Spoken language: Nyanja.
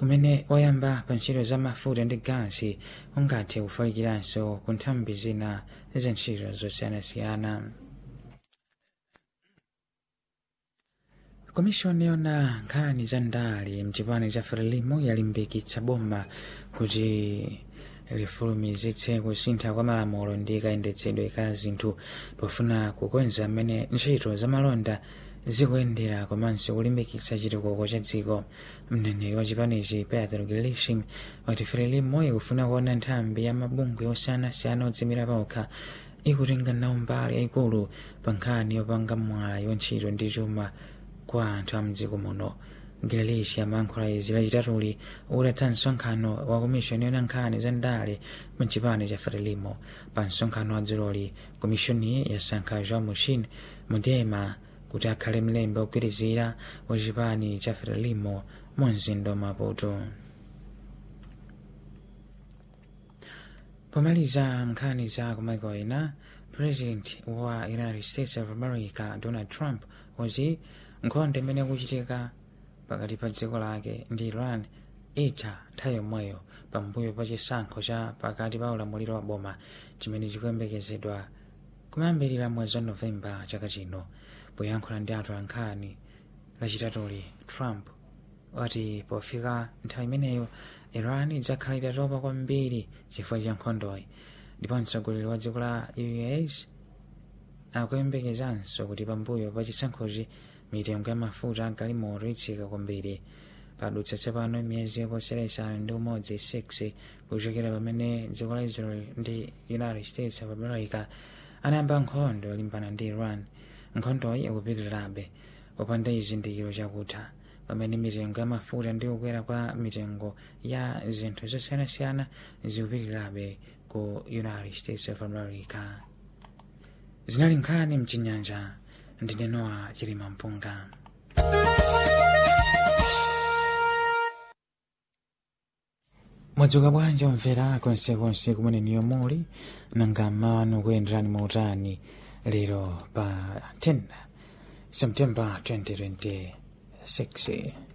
umene wayamba pa ntchito za mafuta ndi gasi ungathe kufalikiranso ku nthambi zina za ntchito zosiyanasiyana komishoni yona nkhani za ndale mchipani cha frelimo yalimbikitsa boma kuti lifulumizitse kusintha kwa malamulo ndi kayendetsedwe ka zinthu pofuna kukonza mmene ntchito za malonda zikuyendera komanso kulimbikitsa chitukuko cha dziko mneneri wa chipanichi pedro gilishim wati frelimo ikufuna kuona nthambi ya mabungwe osiyanasiyana odzimira pokha ikutenga nawo mbali yayikulu pa nkhani yopanga mwayi wa ntchito ndi chuma kwa anthu a mdziko muno gilelishi amayankhula izi lachitatuli utatha msonkhano wa komishoni yona nkhani za ndale mchipani cha frelimo pa msonkhano wa dzuloli komishoniyi yasankha joan mushin mudema kuti akhale mlembi wogwirizira wa chipani cha frelimo mu mzinda wa maputo pomaliza nkhani za kumaiko ena president wa united states of america donald trump wati nkhondo imene kuchitika pakati pa dziko lake ndi iran itha nthawi yomweyo pambuyo pa chisankho cha pakati pa ulamuliro wa boma chimene chikuyembekezedwa kumayambirira mwezi wa novemba chaka chino poyankhula ndi anthu ankhani lachitatuli trump wati pofika nthawi imeneyo iran idzakhala itatopa kwambiri chifukwa cha nkhondoyi ndipo mtsogoleri wa dziko la us akuyembekezanso kuti pambuyo pa chisankhochi mitengo ya mafuta agalimoto itsika kwambiri padutsa tsopano miyezi yoposera isanu ndi umodzi 6 kuchokera pamene dziko la israel ndi united states of america anayamba nkhondo yolimbana ndi iran nkhondoyi ikupitirirabe popanda chizindikiro chakutha pamene mitengo ya mafuta ndi kukwera kwa mitengo ya zinthu zosiyanasiyana zikupitirirabe ku united states of america zinali nkhani mchinyanja ndine noa chilima mpunga mwadzuka bwanji omvera konsekonse kumene niyo muli nanga mawanu kuyenderani mautani lero pa 10 september 2026